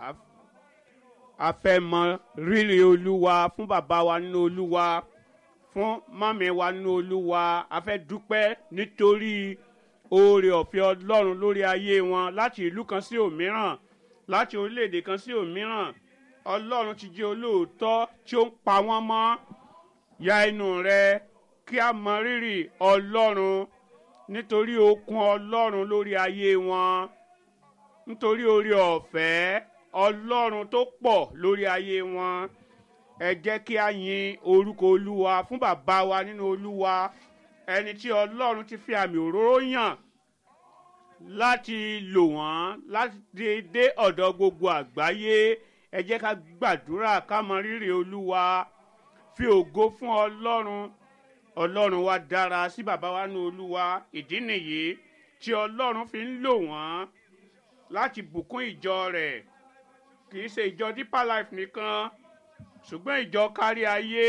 a fẹ́ mọ rírì olúwa fún bàbá wa nínú olúwa fún mọ́mí wa nínú olúwa a fẹ́ dúpẹ́ nítorí oore ọ̀fẹ́ ọlọ́run lórí ayé wọn láti ìlú kan sí òmíràn láti orílẹ̀-èdè kan sí òmíràn ọlọ́run ti jẹ́ olóòótọ́ tí ó ń pa wọ́n mọ́ ya inú rẹ kí a mọ rírì ọlọ́run nítorí okun ọlọ́run lórí ayé wọn nítorí oore ọ̀fẹ́ ọlọ́run tó pọ̀ lórí ayé wọn ẹ jẹ́ kí a yin orúkọ olúwa fún bàbá wa nínú olúwa ẹni tí ọlọ́run ti fi àmì òróró yàn láti lò wọ́n láti dé ọ̀dọ̀ gbogbo àgbáyé ẹ jẹ́ ká gbàdúrà ká mọ rírì olúwa fi ògo fún ọlọ́run ọlọ́run wa dára sí bàbá wa nínú olúwa ìdí nìyí tí ọlọ́run fi ń lò wọ́n láti bùkún ìjọ rẹ̀ kì í ṣe ìjọ deeper life nìkan ṣùgbọ́n ìjọ kárí ayé.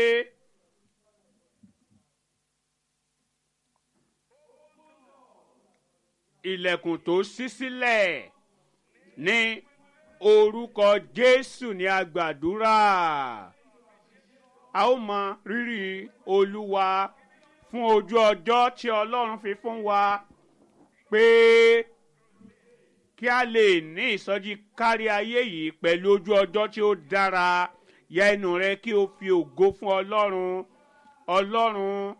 ilẹ̀kùn tó ṣí sílẹ̀ ní orúkọ jésù ní agbàdúrà a ó mọ rírì olúwa fún ojú ọjọ́ tí ọlọ́run fi fún wa pé kí a lè ní ìsọjí kárí ayé yìí pẹ̀lú ojú ọjọ́ tí ó dára ya ẹnu rẹ kí o fi ògo fún ọlọ́run ọlọ́run